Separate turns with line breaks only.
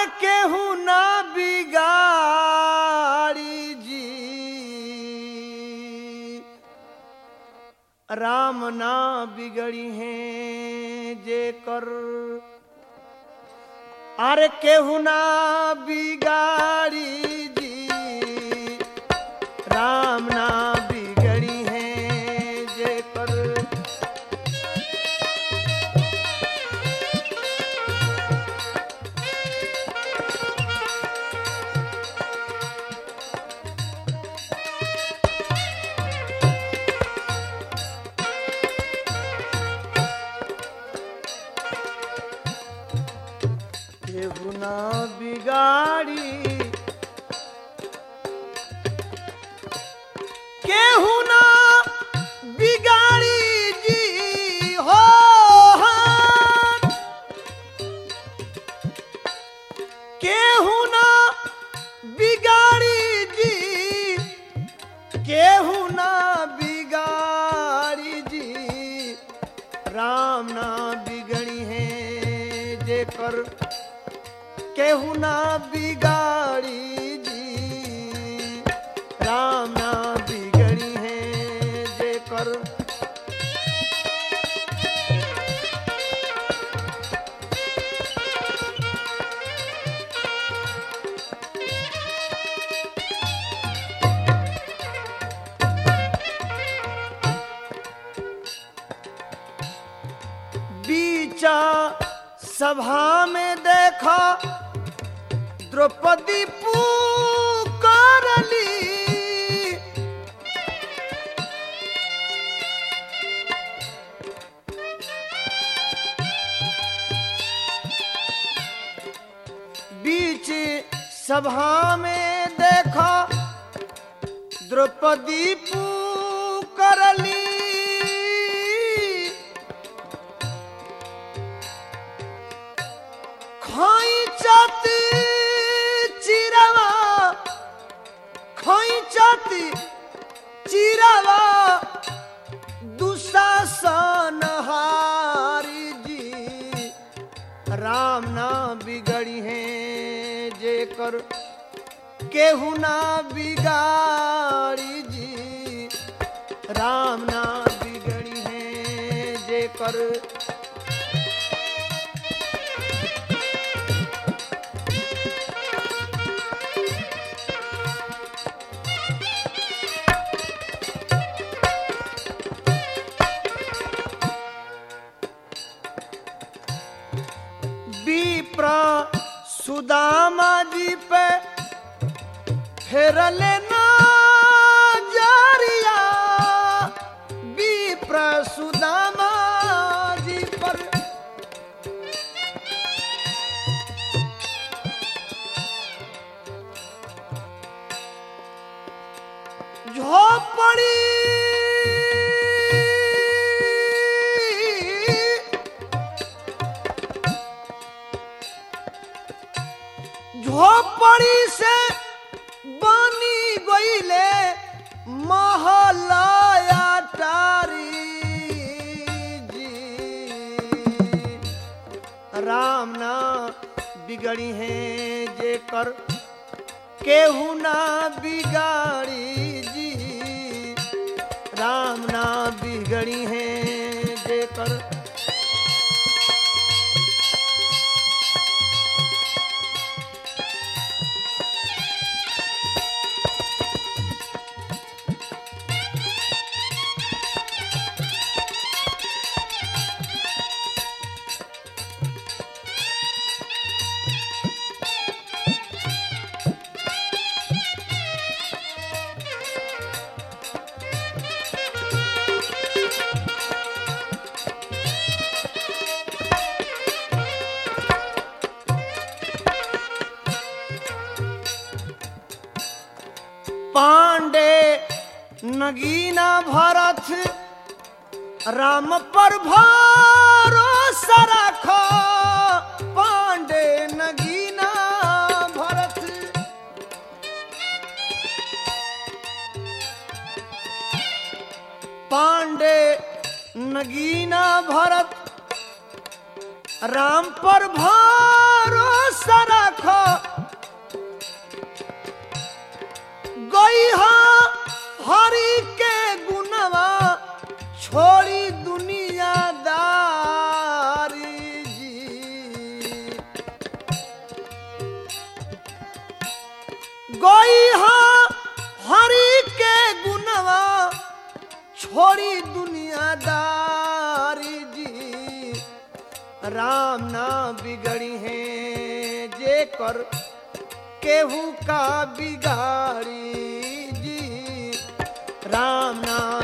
केहू ना बिगाड़ी जी राम ना बिगड़ी हैं जे कर अरे केहू ना बिगाड़ी जी राम ना बिगड़ी हैं जे कर केहू ना बिगाड़ी केहू ना बिगाड़ी जी हो हम। केहू ना बिगाड़ी जी केहू ना बिगाड़ी जी राम ना बिगड़ी है जे कर केहू ना बिगाड़ी जी राम ना बिगड़ी है जे कर बीचा सभा में देखा द्रौपदी पुकारली बीच सभा में देखा द्रौपदी पुकारली खोइचत चिरवा खोइचत चिरवा दुशासन हारी जी राम ना बिगड़ी है जे कर केहू ना बिगाड़ी जी राम ना बिगड़ी है जे कर विप्र सुदामा जी पे फेरले नजरिया विप्र सुदामा जी पर झोपड़ी झोपड़ी से बनी गईले महलाया टारी जी राम ना बिगड़ी है जे कर केहू ना बिगाड़ी जी राम ना बिगड़ी है जे कर पांडे नगीना भरत राम पर भरोसा रख पांडे नगीना भरत पांडे नगीना भरत राम पर भरोसा रखो गोई हाँ हरि के गुनवा छोड़ी दुनियादारी जी राम ना बिगड़ी है जे कर केहू का बिगाड़ी जी राम ना